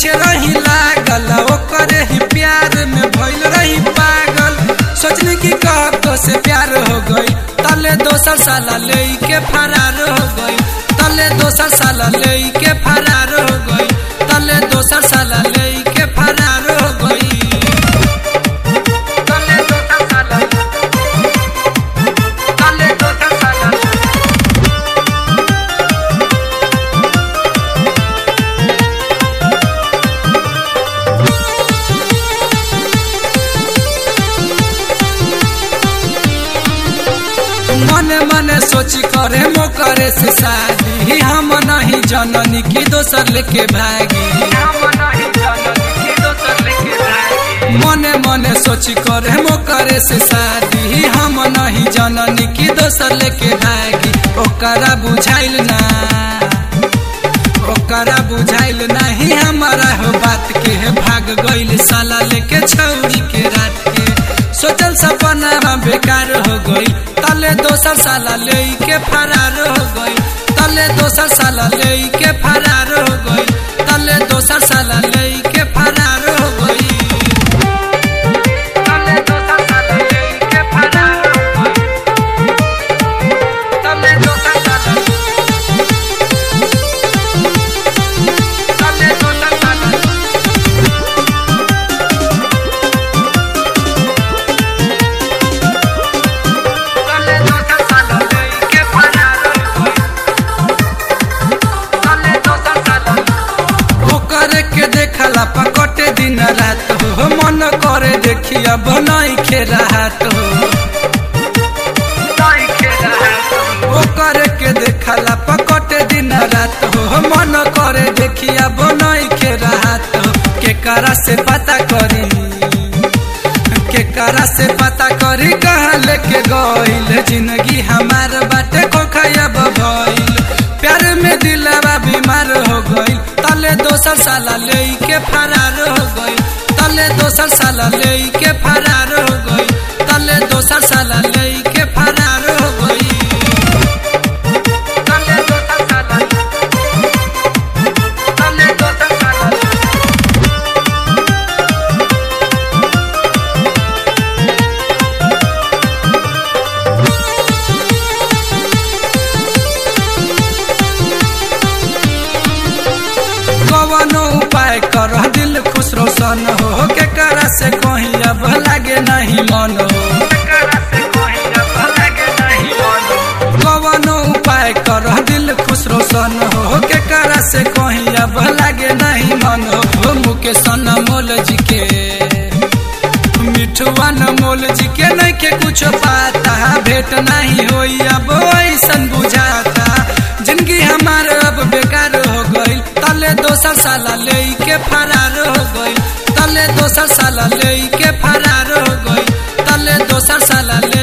पीछे रही लागल ओकरे ही प्यार में भइल रही पागल सोचनी की कह से प्यार हो गई तले दोसर साला ले के फरार हो गई तले दोसर साला ले के फरार हो गई तले दोसर साला ले के फरार हो गई तले दोसर साला तले दोसर साला मने मने सोची करे मो करे से शादी हम नहीं जननी की दोसर लेके भागी मने मने सोची करे मो करे से शादी हम नहीं जननी की दोसर लेके भागी ओकरा बुझाइल ना ओकरा बुझाइल नहीं हमारा हो बात के है भाग गइल साला लेके छौरी के रात के सोचल सपना हम बेकार हो गई तले दोसर साला ले के फरार हो गई तले दोसर साला ले के फरार हो गई तले दोसर साला ले के फरार हो गई तले दोसर साला ले के फरार हो गई तले दोसर साला तले दोसर साला तले दोसर साला ले के फरार हो गई तले दोसर साला ओकरे के देखला पकटे दिन रात हो मन करे देखिया बनाई के राहत हो ओकरे के देखला पकटे दिन रात हो मन करे देखिया बनाई के राहत हो के करा से पता करी के करा से पता करी कहाँ लेके गइल जिंदगी हमार बाटे खोखयब भइल प्यार में दिलवा बीमार हो गइल तले दोसर साला ले के फरार हो गइल तले दोसर साला ले के फरार हो गइल तले दोसर साला ले के फरार हो गइल तले दोसर साला तले दोसर साला कवनो उपाय कर दिल खुश रोशन हो के करा से कहीं अब लागे नहीं मन हो कवनो उपाय कर दिल खुश रोशन हो के करा से कहीं अब लागे नहीं मन हो मुकेश मोल जी के मिठुआ मोल जी के नहीं के कुछ पाता भेंट नहीं होई अब ऐसन बुझाता जिंदगी हमार अब बेकार हो गई तले दोसर साला ले के फरार हो गई तले दोसर साला ले के फरार हो गई तले दोसर साला ले